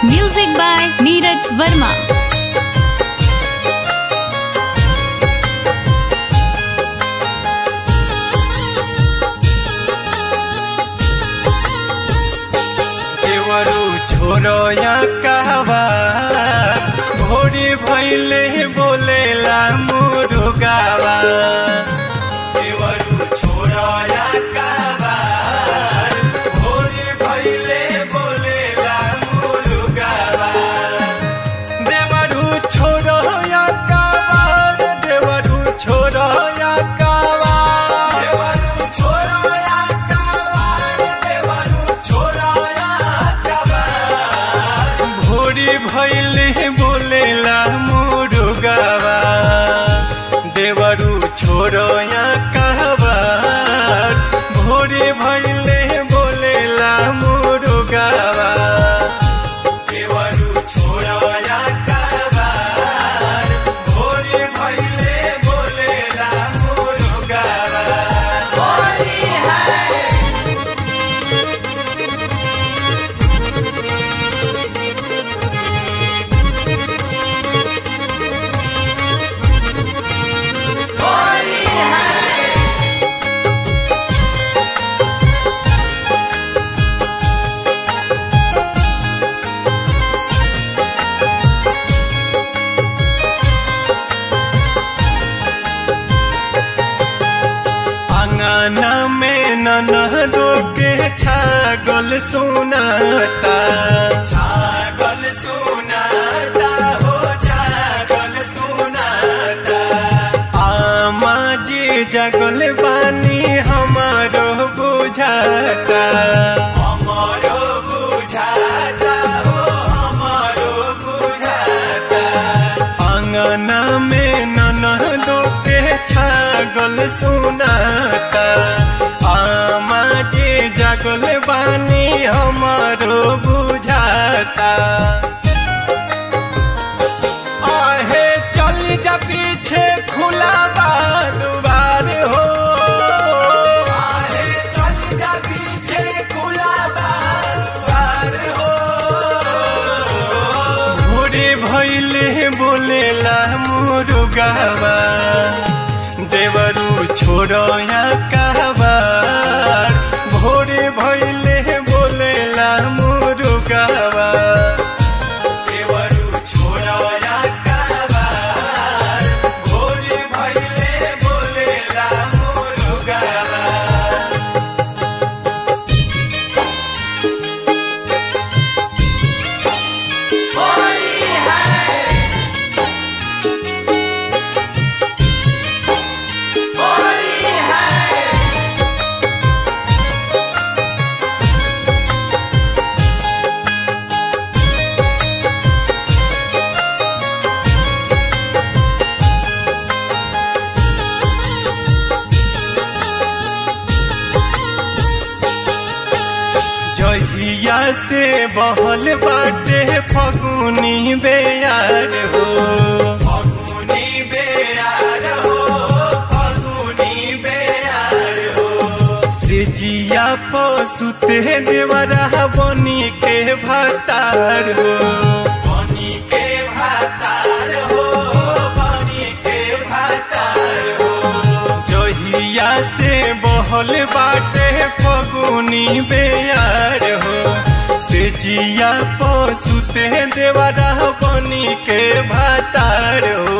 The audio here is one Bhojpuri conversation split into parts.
Music by Neeraj Verma. देवरू छोरो या कहवा भोरी भैले बोलेला मुरुगावा देवरू छोरो या कहवा भोरी भैले बोलेला मुरुगावा देवरू छोरो या कहवा देवरू छोरो या कहवा देवरू छोरो या कहवा देवरू छोरो या कहवा भोरी भैले बोलेला मुरुगावा देवरू छोरो या कहवा भोरी भैले बोलेला मुरुगावा देवरू छोरो या कहवा भोरी भैले बोलेला मुरुगावा अंगना में ननदो के छागल सुनाता छागल सुनाता हो छागल सुनाता आमा जी जगल बानी हमारो बुझाता हमारो बुझाता हो हमारो बुझाता अंगना में ननदो के छागल सुनाता आमा जी जगल बानी हमारो बुझाता आहे चल जा पीछे खुला दुआर हो आहे चल जा पीछे खुला दुआर हो भोरे भैले बोलेला मुरुगावा देवरू छोरो या कहवा भोरे भैले बोलेला मुरुगावा देवरू छोरो या कहवा भोरे भैले बोलेला मुरुगावा जहिया से बहल बाटे फगुनी बेयार हो फगुनी बेयार हो फगुनी बेयार हो सिजिया पसुते देवरा बनी के भातार हो बनी के भातार हो बनी के भातार हो जहिया से बहल बाटे फगुनी बेयार हो से जिया पसुते देवरा बनी के भातार हो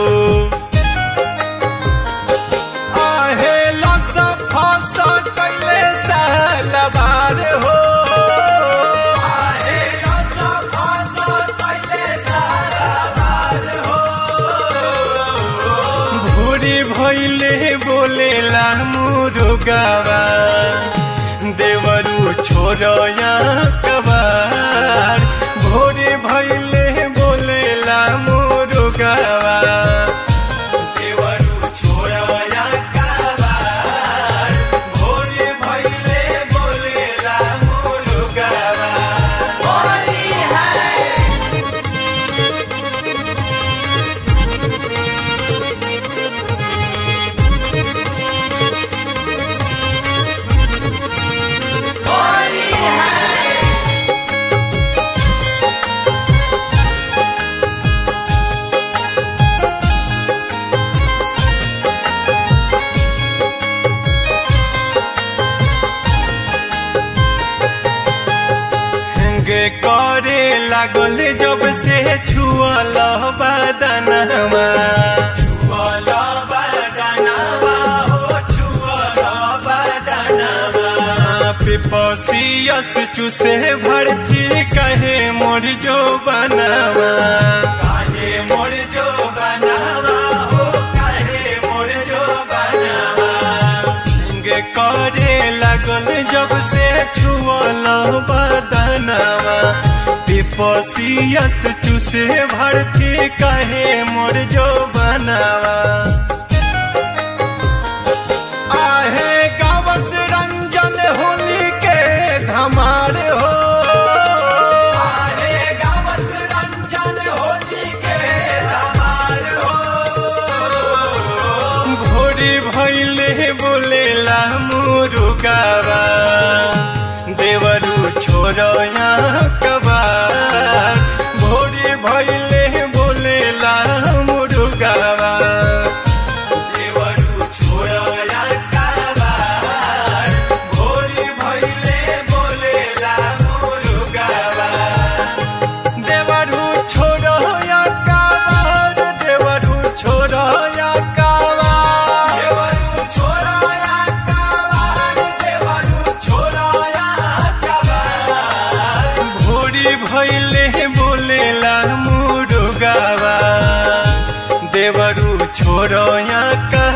आहे लस फस कैले सालबार हो आहे लस फस कैले सालबार हो भोरे भैले बोलेला मुरुगावा देवरू छोरो या कबार भोरे भैले बोलेला मुरुगावा देवरू छोरो या कबार भोरे भैले बोलेला मुरुगावा करे लागल जब से छुअल बदनवा छुअल बदनवा हो छुअल बदनवा पिपसियस चूसे भड़की कहे मोर जो बनवा काहे मोर जो बनवा हो काहे मोर जो बनवा गे करे लागल जब से छुअल बदनवा पिपसियस चूसे भड़की कहे मोर जो बनवा आहे गावस रंजन होली के धमार हो आहे गावस रंजन होली के धमार हो भोरी भैले बोलेला मुरुगावा देवरू छोड़या कबार भोरी भैले बोलेला मुरुगावा देवरू छोड़या काबार भोरी भइले बोलेला मुरुगावा देवरू छोड़या कबार देवरू छोड़या कबार देवरू छोड़या काबार देवरू छोड़या काबार भोरी भैले बोलेला मुरुगावा देवरू छोड़या का